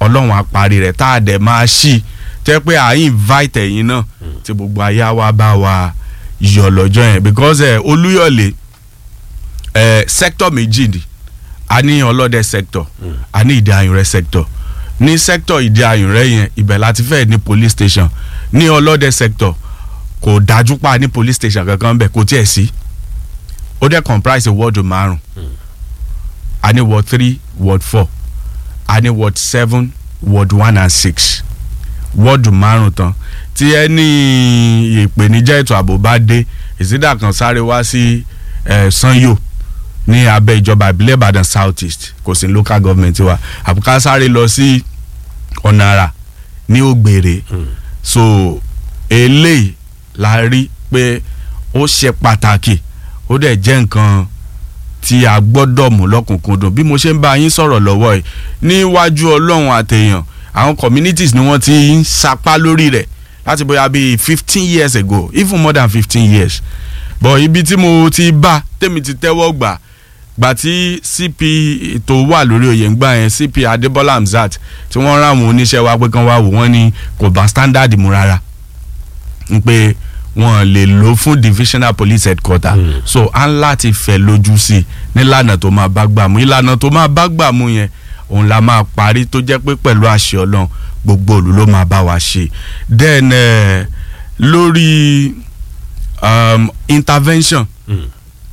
ọlọ́run á parí rẹ̀ tá a dẹ̀ máa ṣí tẹ́ pé à ń invite ẹ̀yin náà tí gbogbo ayé wa bá wa yọ̀ lọ́jọ́ yẹn because eh, olúyọ̀lé eh, sector méjì ni a ní ọlọ́dẹ sector a ní ìdí ayùnrẹ́ sector ní sector ìdí ayùnrẹ́ yẹn ibẹ̀ láti fẹ́ ní police station ní ọlọ́dẹ sector kò dájú pa ní police station kankan bẹ̀ kò tiẹ̀ sí ó dẹ̀ comprise wọ́ọ̀dù márùn a ní ward three ward four a ní ward seven ward one and six wọ́ọ̀dù márùn tán tí ẹni ìpèníjà ètò ààbò bá dé ìsídà kan sáré wá sí eh, sanyo ní abẹ́ ìjọba ìbílẹ̀ ìbàdàn south east kò sí local government wa àbúká sáré lọ sí ọ̀nàrà ní ògbèrè so eléyìí la rí pé ó ṣe pàtàkì ó dẹ̀ jẹ́ nǹkan tí a gbọ́dọ̀ mú lọ́kùnkúndùn bí mo ṣe ń bá yín sọ̀rọ̀ lọ́wọ́ yìí níwájú ọlọ́run àtẹ̀yàn àwọn communities ni wọ́n ti ń sapá lórí rẹ̀ láti bóyá bíi fifteen years ago even more than fifteen years but ibi tí mo ti bá tèmi ti tẹ́wọ́ gbà gbà tí cp tó wà lórí oyè ń gbà yẹn cp adébọ́lá hamzat tí wọ́n rán àwọn oníṣẹ́ wa pé kán wá wò wọ́n ní kò bá standard mu rárá n pé wọ́n lè lò fún divisional police headquarter mm. so à ń láti fẹ́ lójú sí i nílànà tó máa bá gbà mú ìlànà tó máa bá gbà mú yẹn òun la máa parí tó jẹ́ pé pẹ̀lú àṣẹ ọlọ́run gbogbo òlu ló máa bá wa ṣe then uh, lórí um, intervention Mm.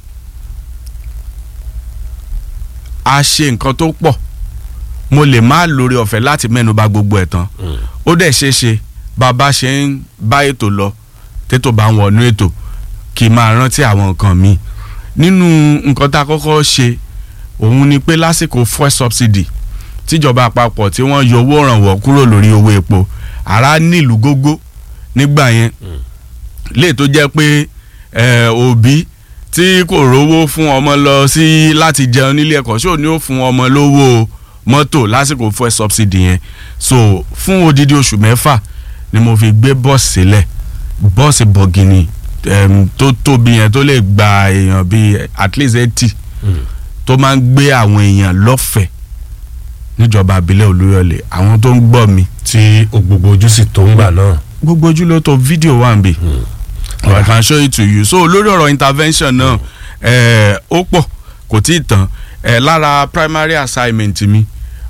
a ṣe nǹkan tó pọ̀ mo lè má lórí ọ̀fẹ́ láti mẹ́nu bà gbogbo ẹ̀ tán Mm. ó dẹ̀ ṣeé ṣe bàbá ṣe ń bá ètò lọ tètò bá ń wọnú ètò kì í máa rántí àwọn nǹkan míì nínú nǹkan tá a kọ́kọ́ ṣe òun ni pé lásìkò fuel subsidy tíjọba àpapọ̀ tí wọ́n yọ owó ìrànwọ́ kúrò lórí owó epo ara nílùú gógó nígbà yẹn lè tó jẹ́ pé eh, òbí tí kò rówó fún ọmọ lọ sí láti jẹun nílé ẹ̀kọ́ ṣó ni ó fún ọmọ lówó mọ́tò lásìkò fuel subsidy yẹn so fún odidi oṣù mẹ́fà ni mo fi gbé bọ́ọ̀sì sílẹ̀ bọ́ọ̀sì bọ̀gìnì em, tó tóbi yẹn tó lè gba èèyàn bíi at least eighty tó máa ń gbé àwọn èèyàn lọ́fẹ̀ẹ́ níjọba abilẹ̀ olúyọ̀lé àwọn tó ń gbọ́ mi tí gbogbo ojú sì tó ń gbà náà. gbogbo ojú ló tó fídíò wà ń bì I can show it to you so lórí ọ̀rọ̀ intervention náà eh, ó pọ̀ kò tí ì tán eh, lára primary assignment mi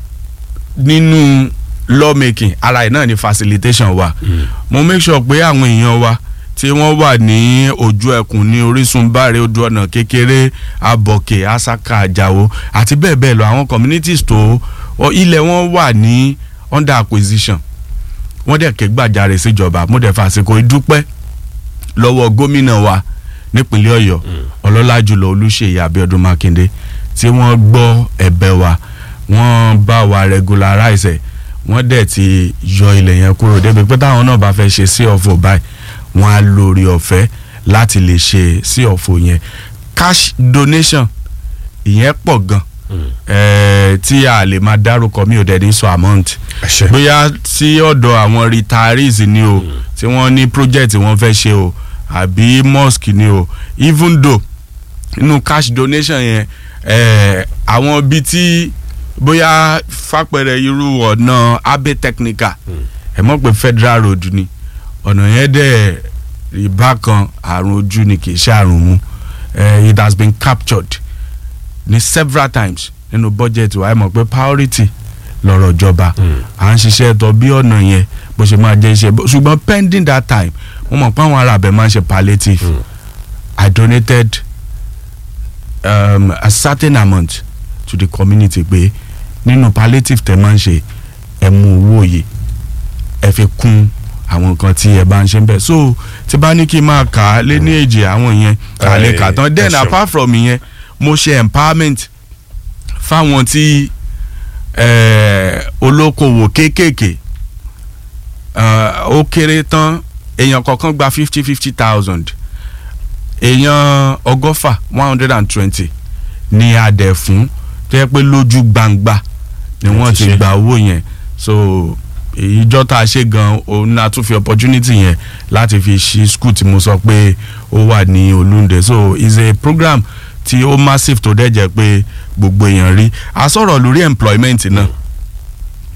nínú lawmaking ara ẹ̀ náà ni facilitation wa mo make sure pé àwọn èèyàn wa tí wọ́n wà ní ojú ẹkùn ní orísun báre odò ọ̀nà kékeré abọ̀kè asaka àjàwó àti bẹ́ẹ̀ bẹ́ẹ̀ lọ àwọn communities tó ọ, ilẹ̀ wọn wà ní under acquisition wọ́n dẹ̀ ké gbàjarè síjọba mo dẹ̀ fàsìkò ìdúpẹ́ lọ́wọ́ gómìnà wa nípínlẹ̀ ọ̀yọ́ ọlọ́lá jùlọ olúṣèyí abíọ́dún mákindé tí wọ́n gbọ́ ẹ̀bẹ̀ wa wọ́n bá wa regularize ẹ̀ wọ́n dẹ̀ ti yọ ilẹ̀ yẹn kúrò débi pé táwọn náà bá fẹ́ ṣe sí ọ̀fọ̀ báyìí wọ́n á lórí ọ̀fẹ́ láti lè ṣe sí ọ̀fọ̀ yẹn cash donation ìyẹn pọ̀ gan ẹ̀ẹ́ tí a lè máa dárúkọ mi ò dẹ̀ ní sọ amount àṣẹ. bóyá sí ọ̀dọ̀ àwọn retirees ni o tí wọ́n ní project wọ́n fẹ́ ṣe o àbí mosque ni o even though nínú cash donation yẹn eh, àwọn bíi tí bóyá fàpẹrẹ irú ọ̀nà abe technical ẹ̀ mọ̀ pé federal road ni ọ̀nà yẹn dẹ̀ ìbákan àrùn ojú ni kì í ṣe àrùn mu eh, it has been captured ní several times nínú budget wa ẹ mọ̀ pé priority lọ́rọ̀ ìjọba à ń ṣiṣẹ́ ẹ̀tọ́ bí ọ̀nà yẹn bó ṣe máa jẹ́ iṣẹ́ bó- ṣùgbọ́n pending that time mo mọ̀ pé àwọn ará abẹ máa ń ṣe palliative I donated um, a certain amount to the community pé nínú palliative tẹ máa ń ṣe ẹ mú owó yìí ẹ fi kún àwọn nǹkan tí ẹ bá ń ṣe ń bẹ̀ so tí bá ní kí n máa kà á lé ní èjì àwọn yẹn kà á lè kà á tán then ẹ ṣeun. apart from ìyẹn mo ṣe empowerment fáwọn tí eh, olókoòwò kéékèèké eh, ó kéré tán èèyàn kọ̀ọ̀kan gba fifty fifty thousand èèyàn ọgọ́fà one hundred and twenty ní adẹ̀ fún tó yẹ pé lójú gbangba ni Wọ́n wọ́n ti ti ṣe. gba owó yẹn so ìjọ tá a ṣe gan òun náà tún fi opportunity yẹn láti fi ṣí school tí mo sọ pé ó wà ní olúndé so it's a program tí ó massive tó dẹ̀ jẹ́ pé gbogbo èèyàn rí a sọ̀rọ̀ lórí employment náà